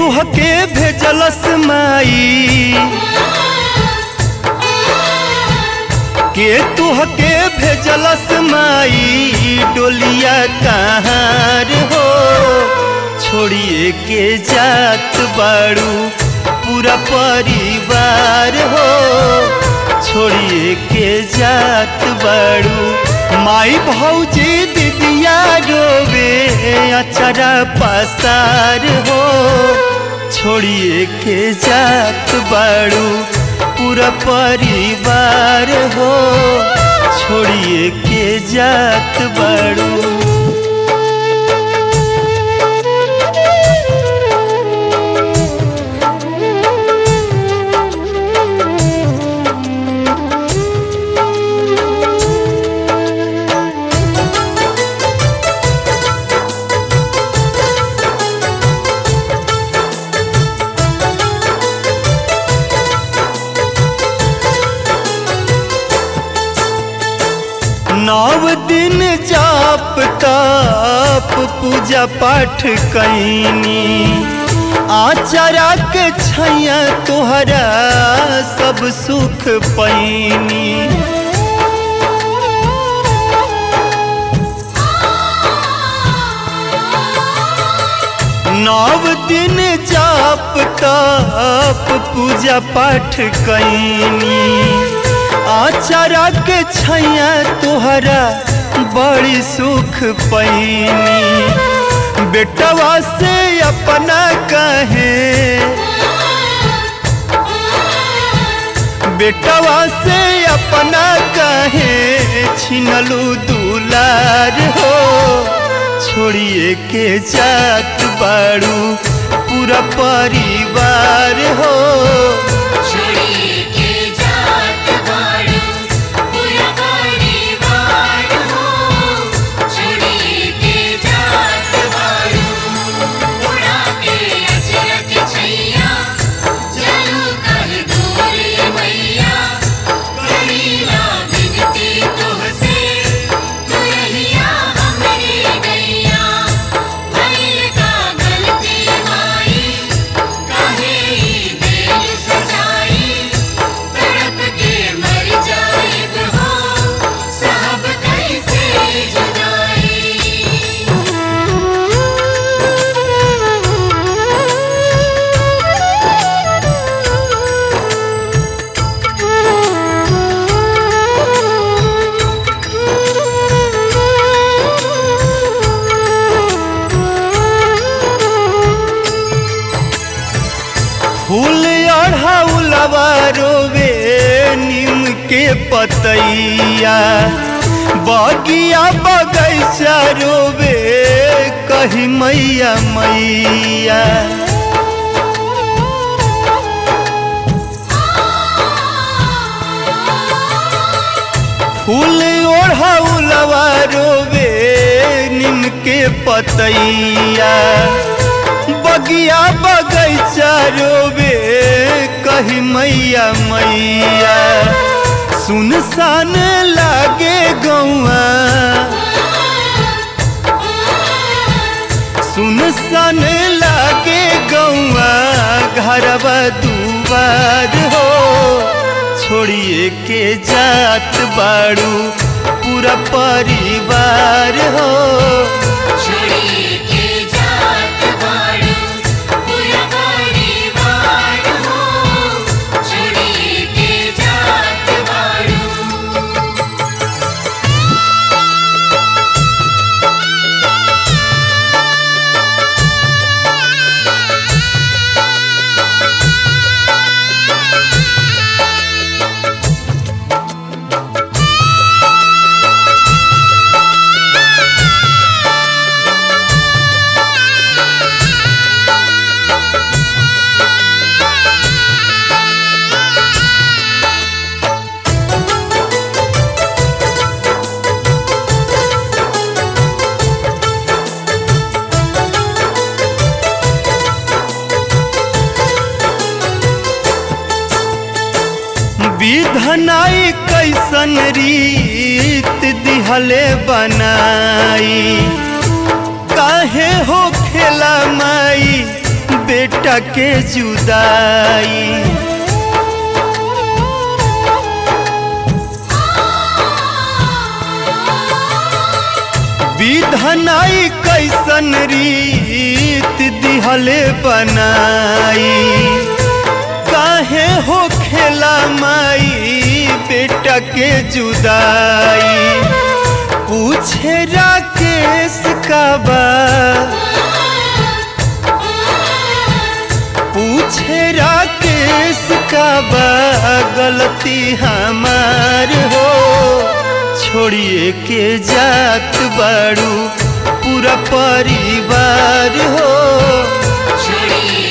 तुहके भेजलस माई के तुहके भेजलस माई डोलिया कहाँ हो छोड़िए के जात बाड़ू पूरा परिवार हो छोड़िए के जात बाड़ू माई भौजी दीदिया रोवे अचरा पसार हो छोड़िए के जात बाड़ू पूरा परिवार हो छोड़िए के जात बाड़ू नव दिन जाप ताप पूजा पाठ कैनी आचरा के छैया तोहरा सब सुख पैनी नव दिन जाप ताप पूजा पाठ कैनी आचरा के छैया तोहरा बड़ी सुख पैनी बेटवा से अपना कहे बेटवा से अपना कहे छिनलू दुलार हो छोड़िए के जात बाड़ू पूरा परिवार हो छोड़िए के जात बाड़ू पूरा परिवार हो छोड़िए के जात बाड़ू उड़ा के अचरक छैया चलू कह दूर मैया करीला बिनती तुहसे तू रहिया हमरे गैया भइल का गलती माई काहे ई दिल सजाई तड़प के मर जाइब हो साहब कैसे फूल अढ़ाउलवा रोवे नीम के पतैया बगिया बगैचा रोवे कही मैया मैया फूल ओढ़ाउलवा रोवे नीम के पतैया बगिया बगैचा रोवे कही मैया मैया सुनसान लागे गौआ सुनसान लागे गौआ घरवा दुआर हो छोड़िए के जात बाड़ू पूरा परिवार हो छोड़िए के जात बाड़ू पूरा परिवार हो छोड़िए के जात बाड़ू विधनाई कैसन रीत दिहले बनाई काहे हो खेला माई बेटा के जुदाई विधनाई कैसन रीत दिहले बनाई काहे हो खेला माई बेटा के जुदाई पूछे राकेश का बा पूछे राकेश का बा गलती हमार हो छोड़िए के जात बाड़ू पूरा परिवार हो छोड़िए